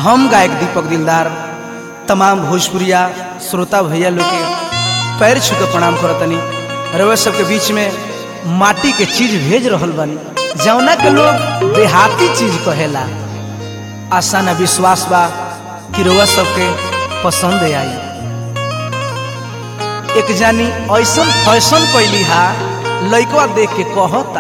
हम गायक दीपक दिलदार तमाम भोजपुरिया श्रोता भैया लोग के पैर छू के प्रणाम करतनी रउआ सबके बीच में माटी के चीज भेज रहल बानी जौना के लोग देहाती चीज कहेला आशा न विश्वास बा कि रउआ सबके पसंद आई एक जानी ऐसन फैशन कैली हा लइकवा देख के कहता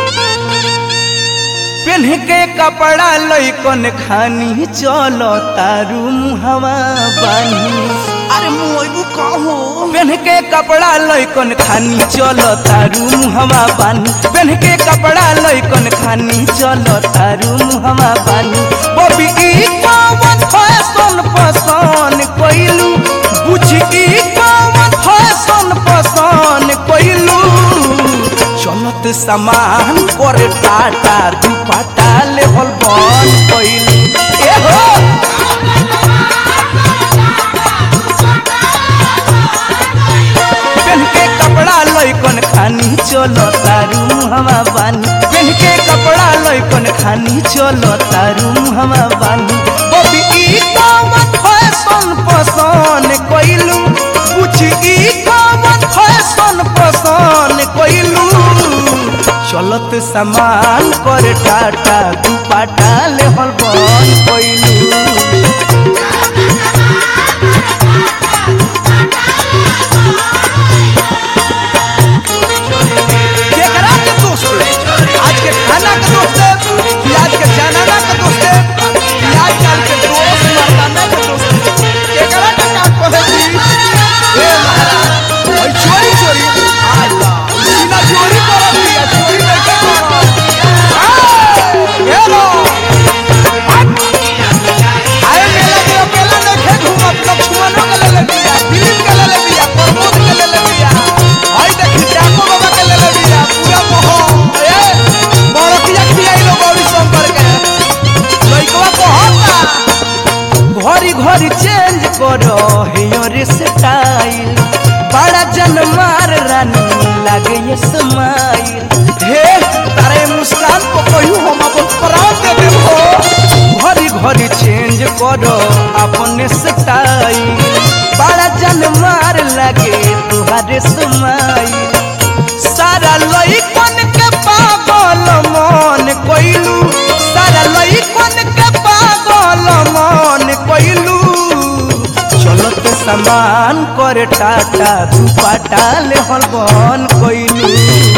पेन्ह के कपड़ा लइकन खानी चलो तारू मुहवा बानी अरे मुइबू कहो पेन्ह के कपड़ा लइकन खानी चलो तारू मुहवा बानी पेन्ह के कपड़ा लइकन खानी चलो तारू मुहवा बानी बबी ई कौन फैशन पसंद कइलू बुझी ई कौन फैशन पसंद कइलू चलत सामान पर टाटा दुपट्टा लेवल बन कइलू ए हो पेन के कपड़ा लइकन खानी चलो तारू मुहवा बानी पेन के कपड़ा लइकन खानी चलो तारू मुहवा बानी बबी ई कौन फैशन पसंद कइलू पूछ ई कौन फैशन पसंद कइलू चलत सामान कर टाटा दुपट्टा लेहल बन कइलू केकरा के दोस्त आज के खाना के दोस्त कि आज के जनाना के दोस्त कि आज कल के दोस्त मर्दाना के दोस्त केकरा के का कहे छी ए महाराज ओइ चोरी चोरी आला सीना चोरी करत दिया चोरी नहीं करत ए लो आए मेला के अकेला देखे घूमत लक्ष्मणों के ले ले बिया दिलीप के ले ले बिया प्रमोद के ले ले बिया हई देखी जाको बाबा के ले ले बिया पूरा मोह ए बड़किया खियाई लो गौरी शंकर के लइकवा कहता घड़ी घड़ी चेंज करो हेयर स्टाइल बड़ा जन मार रानी लागे ये स्माइल हे तारे मुस्कान को कहू हम अपन प्राण दे देबो घड़ी घड़ी चेंज करो अपने स्टाइल बड़ा जन मार लागे तुहारे स्माइल सारा लइकन के पागल मन कइलू सारा लइकन के पागल मन कइलू चलत सामान कर टाटा दुपट्टा लेहल बन कइलू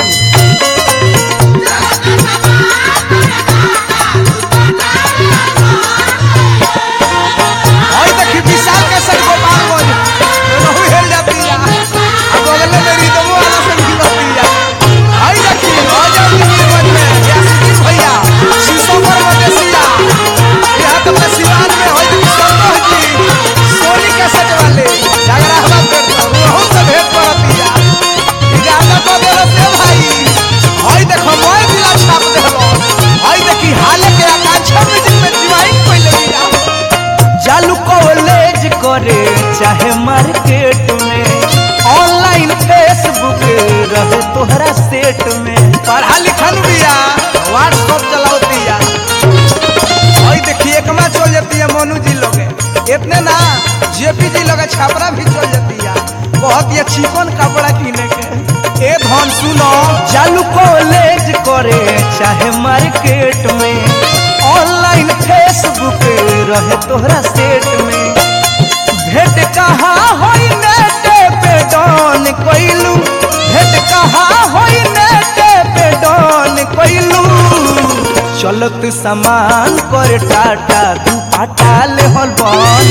हई देखी विशाल के संग गोपाल गंज रहु हेल जाती है अब बगल में मेरी दो वाला से भी बत्ती है हई देखी राजा जी गंज में यासीन भैया शीशो पर मदेसिया यहां तो मैं सिवान में हई देखी संतोष जी सोनी के सच वाले झगड़ा हवा करता रहु से भेंट करती है इजाजत तो दे से भाई हई देखो मोय दिला छाप देलो हई देखी हाले के आकांक्षा म्यूजिक में डिवाइन पहले दिया चालू कॉलेज करे चाहे मार्केट में ऑनलाइन फेसबुक रहे तोहरा सेट में पढ़ा लिखल बिया व्हाट्सअप चलावती है और देखिए एकमा चल जाती है मोनू जी लोगे इतने ना जेपी जी लोगे छापरा भी चल जाती है बहुत ही चिकन कपड़ा किने के ए धन सुनो चालू कॉलेज करे चाहे मार्केट में ऑनलाइन फेसबुक रहे तोहरा सेट में भेंट कहाँ होई नेट पे डॉन कइलू भेंट कहाँ होई नेट पे डॉन कइलू चलत सामान कर टाटा दुपट्टा लेहल बन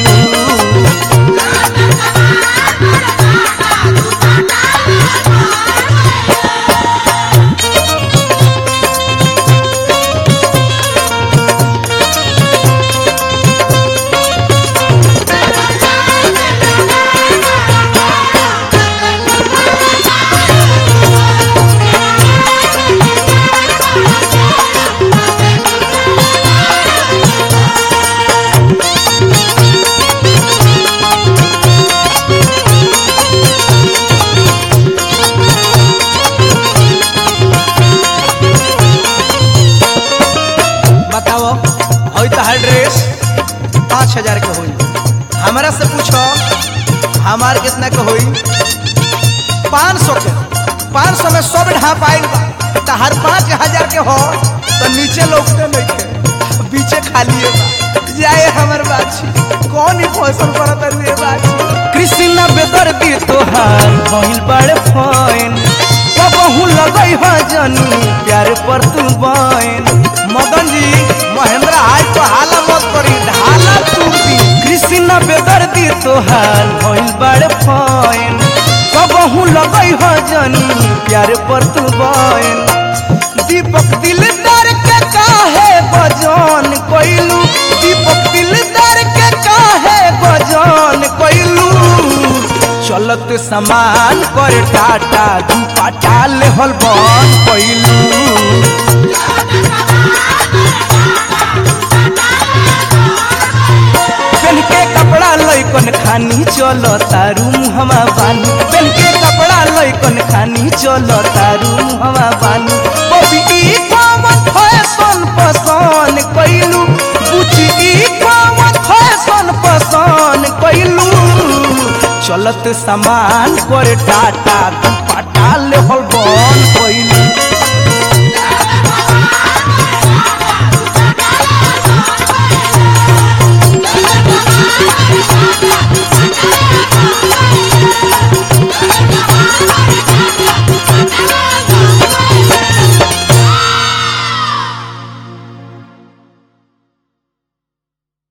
कइलू हमार कितना के होई पाँच सौ के पाँच सौ में सब ढाप आइल बा तो हर पाँच हजार के हो तो नीचे लौटते नहीं थे बीचे खाली है बा जाए हमर बाछी कौन ही फैशन करत रुए बाछी कृष्ण बेदर्दी तोहार भइल बड़े फैन कबहू लगई ह जनी प्यार पर तू बैन मदन जी महेंद्र आज तो हाला मत करी ढाला तू दी कृष्ण बेदर्दी तोहार भइल बड़े फैन कबहू लगई ह जनी प्यार पर तू बैन दीपक दिलदार के काहे बजान कइलू दीपक दिलदार के काहे बजान कइलू चलत समान कर टाटा दू पाटा लेहल बन कइलू पेन के कपड़ा लइकन खानी चलो तारू मुहमा बानी पेन के कपड़ा लइकन खानी चलो तारू मुहमा बानी बबी ई कौन फैशन पसंद कइलू पूछी ई कौन फैशन पसंद कइलू चलत सामान कर टाटा दू